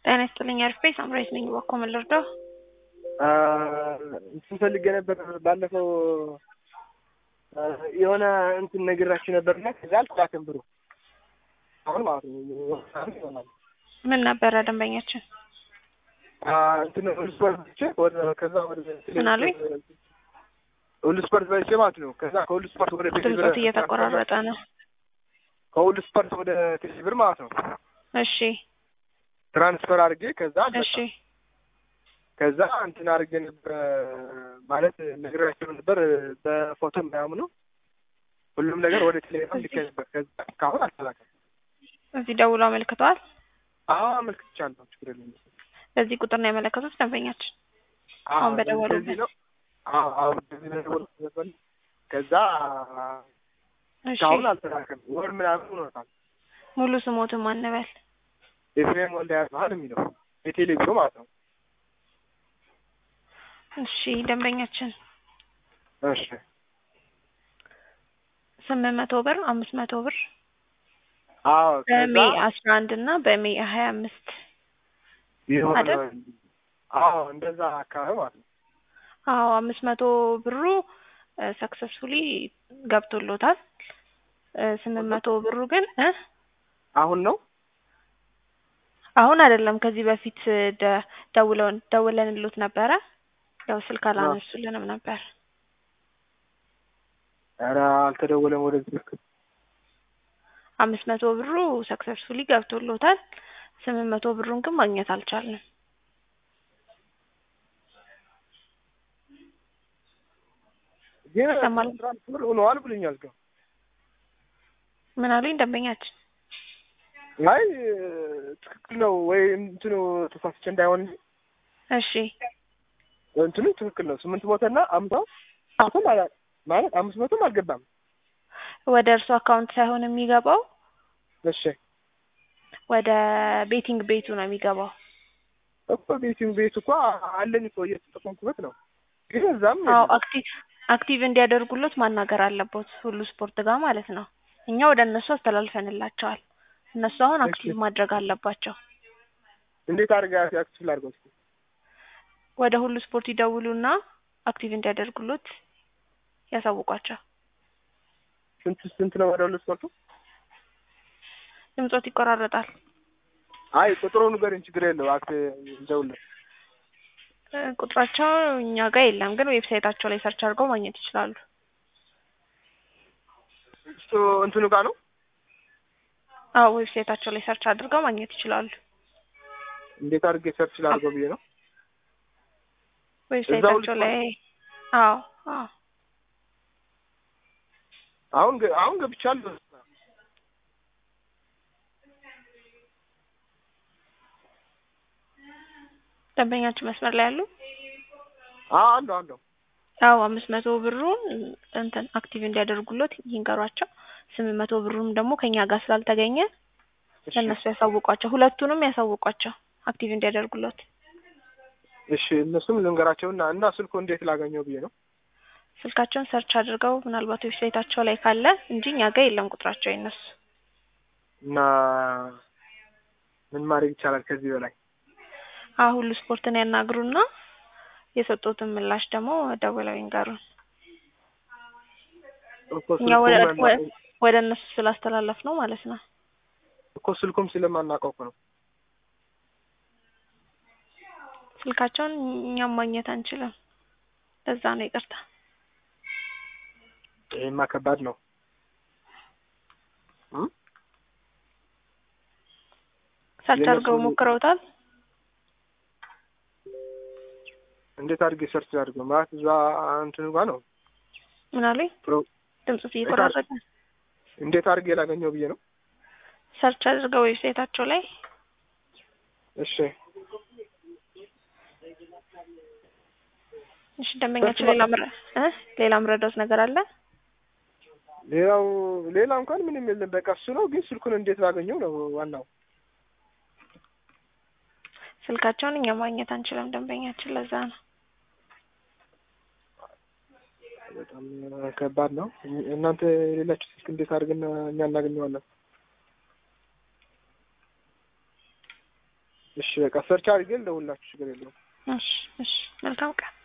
ጤና ይስጥልኝ አሪፍ ሳምራዊት ነኝ። እባክዎ ምን ልርዳው? እንትን ፈልጌ ነበር ባለፈው የሆነ እንትን ነግራችሁ ነበርና ከዛ አልተላከም ብሩ አሁን ማለት ነው ይሆናል ምን ነበረ ደንበኛችን? እንትን ሁሉ ስፖርት በልቼ ወደ ከዛ ወደ ምን አሉኝ? ሁሉ ስፖርት በልቼ ማለት ነው ከዛ ከሁሉ ስፖርት ወደ ድምፆት እየተቆራረጠ ነው። ከሁሉ ስፖርት ወደ ቴሌብር ማለት ነው እሺ ትራንስፈር አድርጌ ከዛ እሺ ከዛ እንትን አድርጌ ነበር ማለት ነግራቸው ነበር በፎቶ ምናምኑ ሁሉም ነገር ወደ ቴሌግራም ልኬ ነበር። ከዛ እስካሁን አልተላከም። እዚህ ደውሎ አመልክተዋል። አዎ አመልክቻለሁ። ችግር የለም። በዚህ ቁጥር ነው ያመለከቱት ደንበኛችን። አዎ አሁን በደወሉበት። እንደዚህ ነው። አዎ አዎ እንደዚህ ነው የደወልኩት ነበር። ከዛ እሺ እስካሁን አልተላከም። ወር ምናምን ሆኖታል። ሙሉ ስሞትን ማን በል? ኤፍሬም ወልደ ያስባል የሚለው የቴሌ ቢሮ ማለት ነው። እሺ ደንበኛችን እሺ ስምንት መቶ ብር አምስት መቶ ብር አዎ ከዛ በሜይ አስራ አንድ እና በሜይ ሀያ አምስት የሆነ አይደል? አዎ እንደዛ አካባቢ ማለት ነው። አዎ አምስት መቶ ብሩ ሰክሰስፉሊ ገብቶሎታል። ስምንት መቶ ብሩ ግን እ አሁን ነው አሁን አይደለም ከዚህ በፊት ደ- ደውለውን ደውለንሎት ነበረ። ያው ስልክ አላነሱልንም ነበር። ኧረ አልተደወለም ወደዚህ ስልክ። አምስት መቶ ብሩ ሰክሰስፉሊ ገብቶሎታል። ስምንት መቶ ብሩን ግን ማግኘት አልቻልንም። ግን ይሰማል? ትራንስፈር ሆነዋል ብሎኛል ግን ምን አሉኝ ደንበኛችን? አይ ትክክል ነው ወይ እንትኑ ተሳስቼ እንዳይሆን እንጂ እሺ እንትኑ ትክክል ነው። ስምንት መቶና አምሳው አሁን ማለት ማለት አምስት መቶም አልገባም። ወደ እርሱ አካውንት ሳይሆን የሚገባው እሺ ወደ ቤቲንግ ቤቱ ነው የሚገባው። እኮ ቤቲንግ ቤት እኮ አለኝ እኮ እየተጠቀምኩበት ነው። ግን እዛም አዎ የለም። አክቲቭ አክቲቭ እንዲያደርጉሎት ማናገር አለቦት ሁሉ ስፖርት ጋር ማለት ነው። እኛ ወደ እነሱ አስተላልፈንላቸዋል። እነሱ አሁን አክቲቭ ማድረግ አለባቸው። እንዴት አድርጋ አክቲቭ ላድርገው እስኪ? ወደ ሁሉ ስፖርት ይደውሉና አክቲቭ እንዲያደርጉሎት ያሳውቋቸው። ስንት ስንት ነው ወደ ሁሉ ስፖርቱ? ድምጾት ይቆራረጣል። አይ ቁጥሩ ንገረኝ፣ ችግር የለው አክት እንደውልህ እ ቁጥራቸው እኛ ጋር የለም፣ ግን ዌብሳይታቸው ላይ ሰርች አድርገው ማግኘት ይችላሉ። እሱ እንትኑ ጋር ነው። አዎ ዌብሳይታቸው ላይ ሰርች አድርገው ማግኘት ይችላሉ። እንዴት አድርጌ ሰርች ላድርገው ብዬ ነው። ዌብሳይታቸው ላይ አዎ አዎ አሁን ገ- አሁን ገብቻለሁ። ደንበኛችን መስመር ላይ ያሉ አዎ አለሁ አለሁ። አዎ አምስት መቶ ብሩን እንትን አክቲቭ እንዲያደርጉሎት ይንገሯቸው። ስምንት መቶ ብሩም ደግሞ ከኛ ጋር ስላልተገኘ እሺ ለእነሱ ያሳውቋቸው። ሁለቱንም ያሳውቋቸው አክቲቭ እንዲያደርጉሎት። እሺ እነሱም ልንገራቸውና እና ስልኩ እንዴት ላገኘው ብዬ ነው። ስልካቸውን ሰርች አድርገው ምናልባት ዌብሳይታቸው ላይ ካለ እንጂ እኛ ጋር የለም ቁጥራቸው የነሱ። እና ምን ማድረግ ይቻላል ከዚህ በላይ? አሁን ሁሉ ስፖርትን ያናግሩና የሰጡትን ምላሽ ደግሞ ደውለው ይንገሩን። እኮ እኛ ወደ ስልኩም ወ- ወደ እነሱ ስላስተላለፍ ነው ማለት ነው። እኮ ስልኩም ስለማናውቀው እኮ ነው። ስልካቸውን እኛም ማግኘት አንችልም። ለዛ ነው ይቅርታ። ይሄማ ከባድ ነው። እም? ሰርች የእነሱ- አድርገው ሞክረውታል። እንዴት አድርጌ ሰርች አድርገው ማለት እዛ እንትኑ ጋር ነው። ምን አሉኝ? ፕሮ- ድምጽ እየቆራረጠ እንዴት አድርጌ ላገኘው ብዬ ነው። ሰርች አድርገው ዌብሳይታቸው ላይ እሺ እሺ። ደንበኛችን ሌላ ምረ እ ሌላ ምረዳት ነገር አለ? ሌላው ሌላ እንኳን ምንም የለም። በቃ እሱ ነው። ግን ስልኩን እንዴት ላገኘው ነው ዋናው። ስልካቸውን እኛ ማግኘት አንችልም ደንበኛችን፣ ለዛ ነው። በጣም ከባድ ነው። እናንተ የሌላችሁ ስልክ እንዴት አድርገን እኛ እናገኘዋለን? እሺ በቃ ሰርች አድርጌ ልደውልላችሁ ችግር የለውም። እሺ እሺ መልካም ቀን